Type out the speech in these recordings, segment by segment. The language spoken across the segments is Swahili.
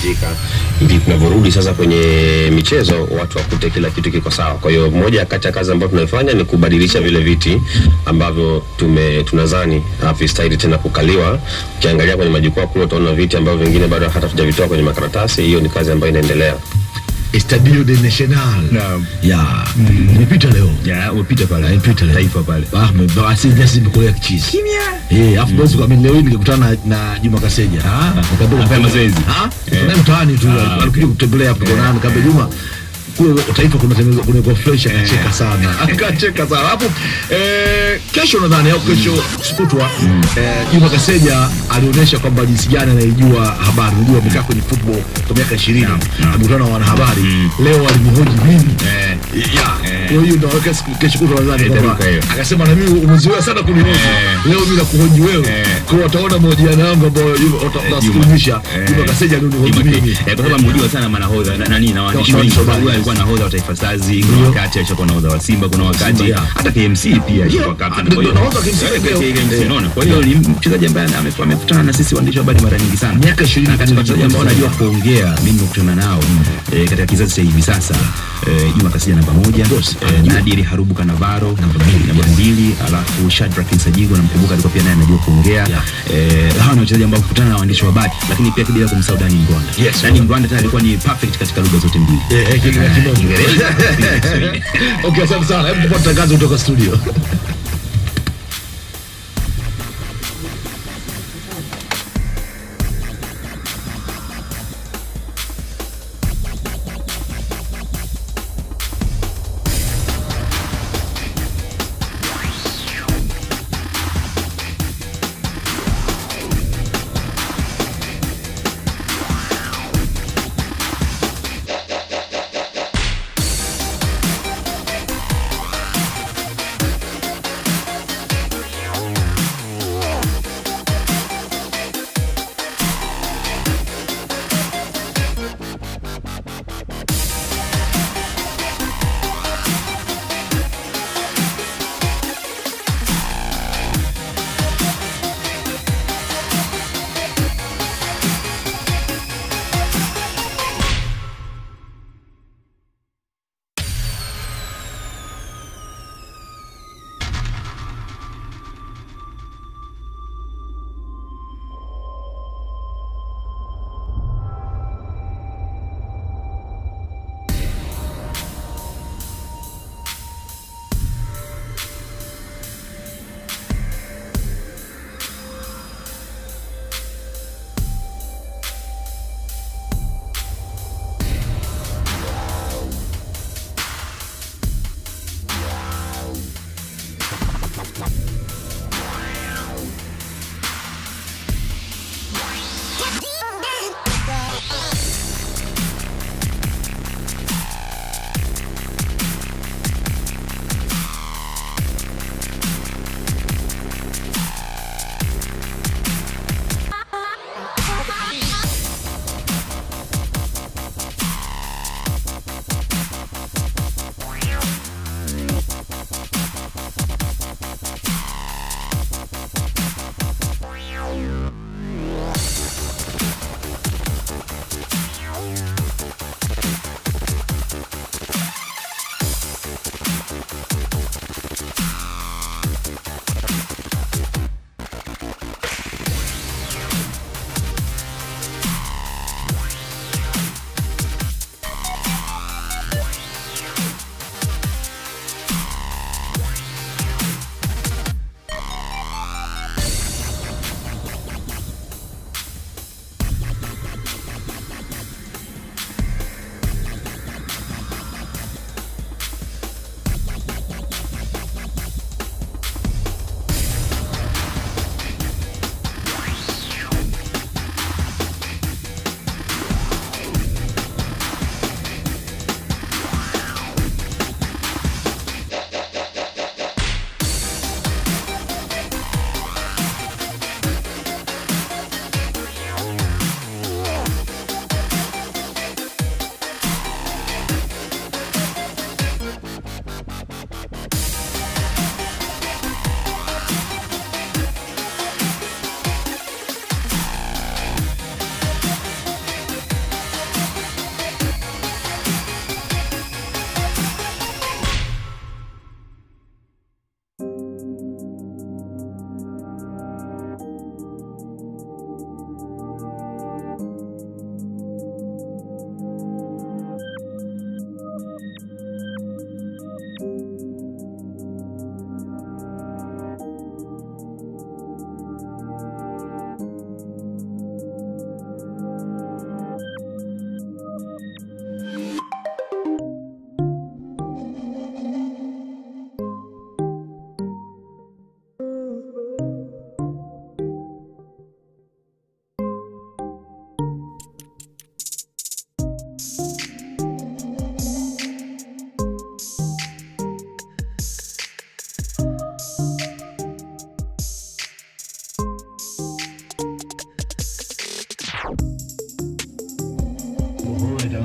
katika hivi tunavyorudi sasa kwenye michezo, watu wakute kila kitu kiko sawa. Kwa hiyo moja kati ya kazi ambayo tunaifanya ni kubadilisha vile viti ambavyo tume tunazani havistahili tena kukaliwa. Ukiangalia kwenye majukwaa kule utaona viti ambavyo vingine bado hata hatujavitoa kwenye makaratasi. Hiyo ni kazi ambayo inaendelea. Estadio de National. Naam. Ya. Nimepita leo. Ya, umepita pale. Nimepita leo. Taifa pale. Ah, me- basi nyasi zimekolea kichizi. Kimya. Eh, afu basi kwa mimi leo hii nikakutana na, na Juma Kaseja. Ah, nikamwambia Anafanya mazoezi. Ah, tunaye mtaani tu alikuja kutembelea hapo kwa nani nikamwambia Juma kule taifa kuna tengeneza kuna kwa fresh akacheka sana. Akacheka sana. Hapo eh kesho nadhani au kesho sikutwa eh Juma Kaseja alionyesha kwamba jinsi gani anaijua habari. Unajua amekaa kwenye football kwa miaka 20. Amekutana na wanahabari. Leo alimhoji mimi. Eh. Ya. Kwa hiyo ndio kesho kesho kutwa nadhani Eh, kwamba itaruka hiyo. akasema na mimi umezoea sana kunihoji Eh. leo mimi nakuhoji wewe Eh. kwa wataona mahojiano yangu ambayo watasikiliza Eh. Juma Kaseja ndio nihoji Juma- mimi eh, kwa sababu amehojiwa sana manahodha na nani na waandishi Kwa wengi. waandishi wa Huyu habari. alikuwa nahodha wa Taifa Stars, kuna Ndio. wakati alishakuwa nahodha wa Simba, kuna wakati Simba, yeah. hata KMC pia alikuwa captain. ndio Kwa hiyo- nahodha wa KMC Eh, pia. KMC, Eh. unaona? Kwa hiyo ni mchezaji ambaye ame- amekutana na sisi waandishi wa habari mara nyingi sana. Miaka 20 Na katika wachezaji ambao kwenye wanajua kuongea, mimi nimekutana nao eh, katika kizazi cha hivi sasa eh, Juma Kaseja namba moja, Boss, eh, Nadir Harubu Kanavaro namba mbili, namba mbili, alafu Shadrack Nsajigo namkumbuka alikuwa pia naye anajua kuongea. Eh, hawa ni wachezaji ambao kukutana na waandishi wa habari, lakini pia bila kumsahau Dani Mgwanda. Yes, Dani Mgwanda tayari alikuwa ni perfect katika lugha zote mbili. eh eh kile kimoja Kiingereza, pia Kiswahili. okay asante sana hebu tupate tangazo kutoka studio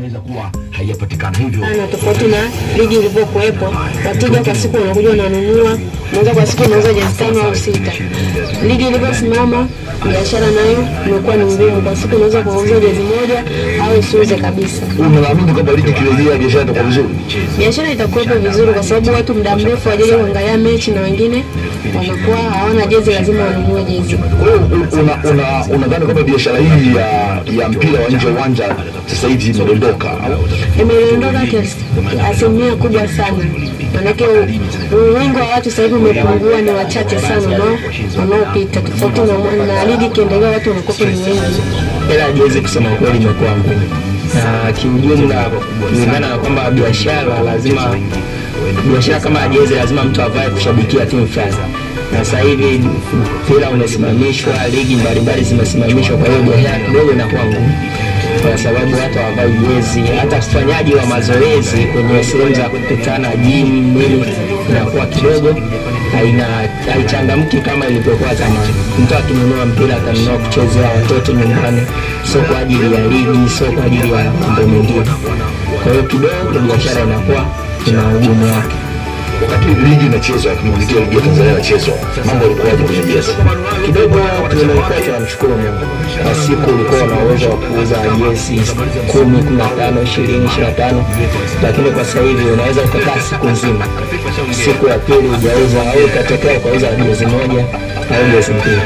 inaweza kuwa haijapatikana hivyo sana tofauti na ligi ilivyokuwepo. Wateja kwa siku wanakuja wananunua, unaweza kwa siku unauza jezi tano au sita. Ligi ilivyosimama, biashara nayo imekuwa ni ngumu. Kwa siku unaweza kuuza jezi moja au usiuze kabisa. unaamini kwamba ligi ikirejea biashara itakuwa vizuri Biashara itakuwepo vizuri, kwa sababu watu muda mrefu wajaja kuangalia mechi na wengine wanakuwa hawana jezi, lazima wanunue jezi. Kwa hiyo una- una- unadhani kwamba biashara hii ya, ya mpira wa nje ya uwanja sasa hivi imedondoka au? imeondoka kiasi- asilimia kubwa sana, manake u- wingi wa watu sasa hivi umepungua, ni wachache sana wanao- wanaopita, tofauti na, na ligi ikiendelea watu wanakuwa ni wengi. hela ya jezi kusema ukweli imekuwa ngumu, na kiujumla, kulingana na kwamba biashara lazima biashara kama ya jezi lazima mtu avae kushabikia timu fulani, na sasa hivi mpira umesimamishwa, ligi mbalimbali zimesimamishwa, kwa hiyo biashara kidogo inakuwa ngumu kwa sababu watu hawavai jezi, hata ufanyaji wa mazoezi kwenye sehemu za kukutana gym nini inakuwa kidogo haina haichangamki kama ilivyokuwa zamani. Mtu akinunua mpira atanunua kuchezea watoto nyumbani, sio kwa ajili ya ligi, sio kwa ajili ya mambo mengine. Kwa hiyo kidogo biashara inakuwa ina ugumu wake. wakati ligi inachezwa kimilikia ligi ya Tanzania inachezwa mambo yalikuwaje kwenye jezi kidogo tulikuwa tunamshukuru Mungu. Kwa siku ulikuwa una uwezo wa kuuza jezi kumi, kumi na tano, ishirini, ishirini na tano, lakini kwa sasa hivi unaweza ukakaa siku nzima, siku ya pili hujauza au ikatokea ukauza jezi moja au jezi mbili.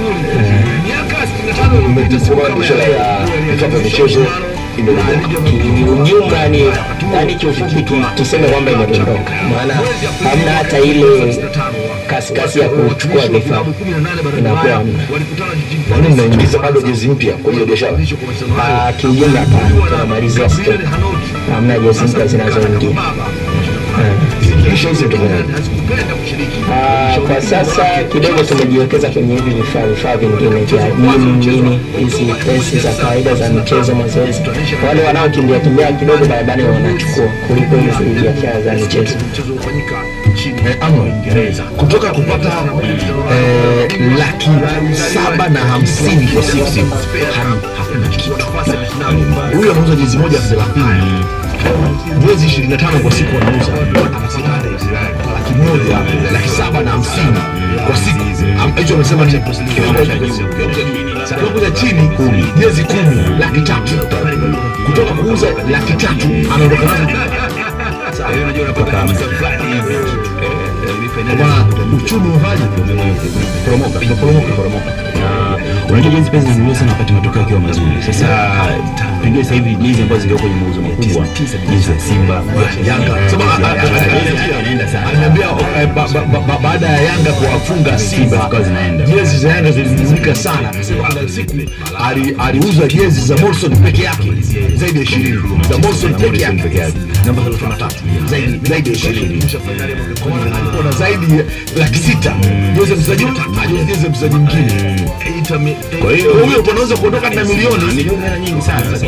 umesema biashara ya vifaa vya michezo imedondoka Kiujumla ni yani, kiufupi tu, tuseme kwamba imedondoka, maana hamna hata ile kasikasi ya kuchukua vifaa inakuwa hamna. kwani mnaingiza bado jezi mpya kwa hiyo biashara Ah, kiujumla hapana, tunamalizia stock, hamna jezi mpya zinazoingia. kisha hizi mtafanyaje Ah, kwa sasa kidogo tumejiwekeza kwenye hivi vifaa vifaa vingine vya gym nini, hizi pesi za kawaida za michezo, mazoezi. Wale wanaokimbia kimbia kidogo barabarani wanachukua kuliko hizi biashara za michezo. Eh, ama Uingereza kutoka kupata eh, laki saba na hamsini kwa siku hadi hakuna kitu. Huyu anauza jezi moja elfu thelathini jezi ishirini na tano kwa siku anauza anapata laki moja laki saba na hamsini kwa siku. Am- Hicho amesema ni kiwango cha juu. Kiwango cha chini jezi kumi laki tatu kutoka kuuza laki tatu anaondoka nazo kwa maana uchumi uvaji poromoka poromoka poromoka na unajua jezi pesa zinanunuliwa sana wakati matokeo yakiwa mazuri sasa pengine sasa hivi jezi ambazo zingekuwa kwenye mauzo makubwa jezi ya Simba Yanga. Sema, a- a- a- inaenda sana Aliniambia eh, ba- ba- ba- ba- baada ya Yanga kuwafunga Simba zikawa zinaenda jezi za Yanga zilinunuka sana. Akasema kuna siku ali- aliuza jezi za Morrison peke yake zaidi ya 20 za Morrison peke yake namba 33 zaidi zaidi ya 20 Kwa maana alikuwa na zaidi ya laki sita jezi ya mchezaji huyu jezi ya mchezaji mwingine. kwa hiyo Huyo unaweza kuondoka na milioni milioni hela nyingi sana sasa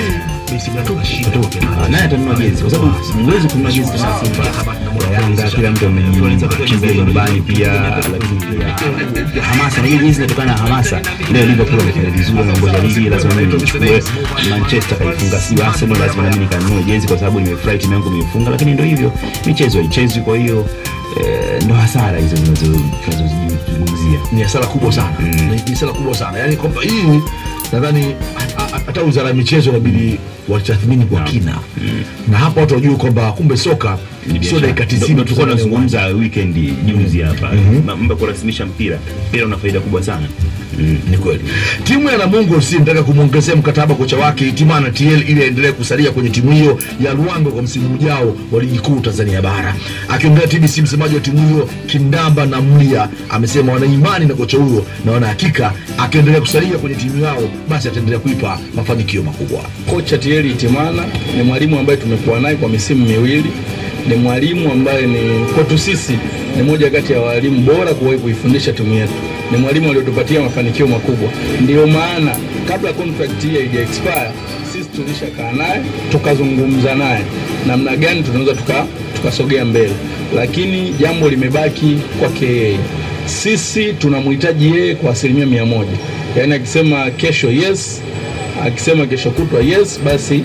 Ah, naye atanunua jezi kwa sababu huwezi kununua jezi kama Simba ya Yanga, kila mtu amejikimbia nyumbani pia, lakini pia hamasa na hiyo jezi inatokana na hamasa. Leo Liverpool wamefanya vizuri, wanaongoza ligi, lazima mimi nichukue. Manchester kaifunga si Arsenal, lazima nami nikanunue jezi kwa sababu nimefurahi timu yangu imeifunga, lakini ndio hivyo, michezo haichezwi, kwa hiyo eh, ndo hasara hizo tunazo- tunazozizungumzia. ni hasara kubwa sana Ni- ni hasara kubwa sana yaani kwamba hii nadhani ha- ha- hata wizara ya michezo inabidi watathmini kwa kina na hapa watu wajue kwamba kumbe soka sio dakika Ndio- 90 ndio tu tulikuwa za tunazungumza weekend juzi hapa mambo ya kurasimisha mpira mpira una faida kubwa sana ni kweli timu ya Namungo FC inataka kumwongezea mkataba kocha wake Itimana TL ili aendelee kusalia kwenye timu hiyo ya Luango kwa msimu ujao wa ligi kuu Tanzania bara. Akiongea TBC, msemaji wa timu hiyo Kindamba na Mlia amesema wana imani na kocha huyo na wana hakika akiendelea kusalia kwenye timu yao basi ataendelea kuipa mafanikio makubwa. Kocha Thierry Itimana ni mwalimu ambaye tumekuwa naye kwa misimu miwili. Ni mwalimu ambaye ni kwetu sisi ni moja kati ya walimu bora kuwahi kuifundisha timu yetu. Ni mwalimu aliyotupatia mafanikio makubwa, ndio maana kabla contract hii haija expire sisi tulishakaa naye tukazungumza naye namna gani tunaweza tuka tukasogea mbele, lakini jambo limebaki kwake yeye. Sisi tunamhitaji yeye kwa asilimia mia moja, yaani akisema kesho yes akisema kesho kutwa yes, basi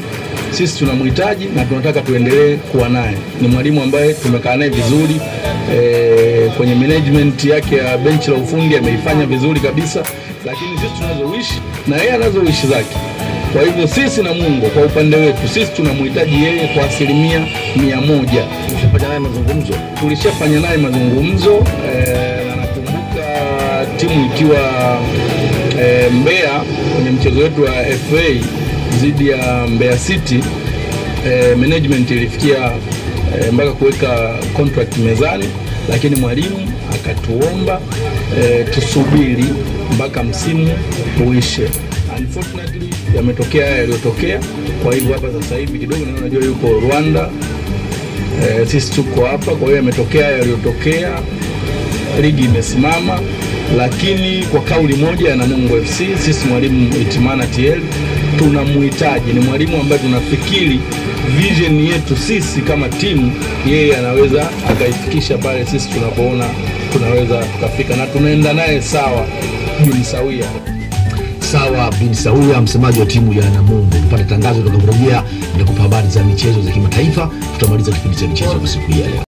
sisi tunamhitaji na tunataka tuendelee kuwa naye. Ni mwalimu ambaye tumekaa naye vizuri e, kwenye management yake ya benchi la ufundi ameifanya vizuri kabisa, lakini sisi tunazoishi na yeye anazoishi zake. Kwa hivyo sisi na Mungu kwa upande wetu sisi tunamhitaji yeye kwa asilimia mia moja. Fanya naye mazungumzo. Tulishafanya naye mazungumzo eh, na nakumbuka timu ikiwa eh, Mbeya kwenye mchezo wetu wa FA dhidi ya Mbeya City eh, management ilifikia eh, mpaka kuweka contract mezani, lakini mwalimu akatuomba eh, tusubiri mpaka msimu uishe. Unfortunately yametokea haya yaliyotokea. Kwa hivyo hapa sasa hivi kidogo na unajua yuko Rwanda eh, sisi tuko hapa, kwa hiyo yametokea haya yaliyotokea, ligi imesimama, lakini kwa kauli moja ya Namungo FC sisi mwalimu Itimana TL tunamhitaji. Ni mwalimu ambaye tunafikiri vision yetu sisi kama timu, yeye anaweza akaifikisha pale sisi tunapoona tunaweza tukafika, na tunaenda naye sawa bin sawia. Sawa bin Sauya, msemaji wa timu ya Namungo. Tupate tangazo tutakaporejea, nitakupa habari za michezo za kimataifa. Tutamaliza kipindi cha michezo kwa siku hii ya leo.